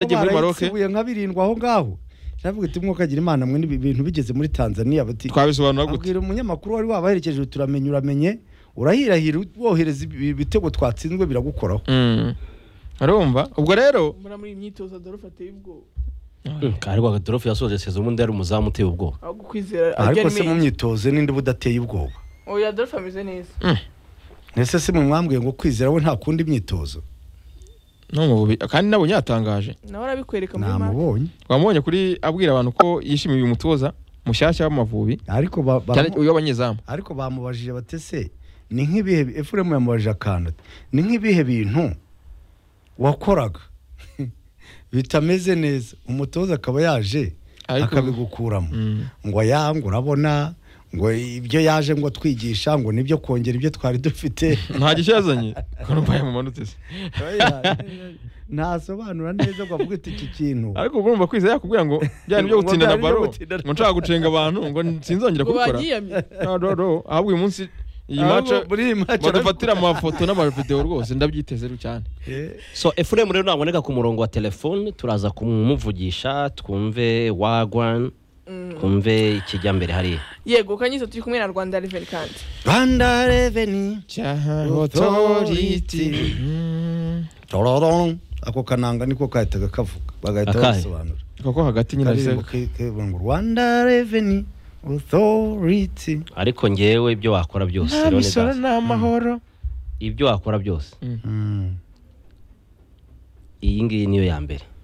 muri maroke baroke nka birindwi aho ngaho ndavuga ati mwokagira imana mwe ni ibintu bigeze muri tanzania bati twabisobanura gute abwira umunyamakuru wari wabaherekeje turamenye uramenye urahirahira wohereza ibi- ibitego twatsinzwe biragukoraho Mm. urumva ubwo rero muri muri iyi myitozo adolphe ateye ubwoba kandi rwa Gadorofu yasoje sezo ubundi yari umuzamu uteye ubwoba aho kukwizera ariko se mu ajyanye myitozo ninde budateye ubwoba uyu adolphe ameze neza ese se mu mwambwiye ngo kwizera we nta kundi imyitozo no mu bubi kandi nabonye yatangaje nawe arabikwereka muri mare namubonye wamubonye kuri abwira abantu ko yishimiye uyu mutoza mushyashya w'amavubi ariko ba- ba- cyane uyu w'abanyezamu ariko bamubajije batese ni nk'ibihe efuremu yamubajije akantu ati, ni nk'ibihe bintu wakoraga bitameze neza umutoza akaba yaje Ariko- akabigukuramo Mm. ngo ya ngo urabona ngo ibyo yaje ngo twigisha ngo nibyo kongera ibyo twari dufite nta gishya yazanye urumva yamumanutse se ntasobanura neza ngo avuge ati iki kintu ariko urumva kwizera yakubwira ngo byari byo Ngo gutsinda na byari byo baro gutsinda na ngo nshaka gucenga abantu ngo sinzongera ngo kubikora bagiyamye no no no ahubwo uyu munsi iyi Ahubwo maca muri iyi match badufatira amafoto n'amavideo rwose ndabyiteze cyane Eh, so efuremu rero naboneka ku murongo wa telefone turaza kumuvugisha twumve wagwan twumve ikijyambere hariya yego kanyiza turi kumwe na rwanda reveni kandi Rwanda reveni Authority. Mm. tororong ako kananga niko kahitaga kavuga bagahita Akahe? babisobanura kuko hagati nyine Karirimbo ariko ke- ke- ngo Rwanda reveni otoriti ariko ngewe ibyo wakora byose nta rero ni misoro daza. nta mahoro ibyo wakora byose iyi ngiyi niyo ya mbere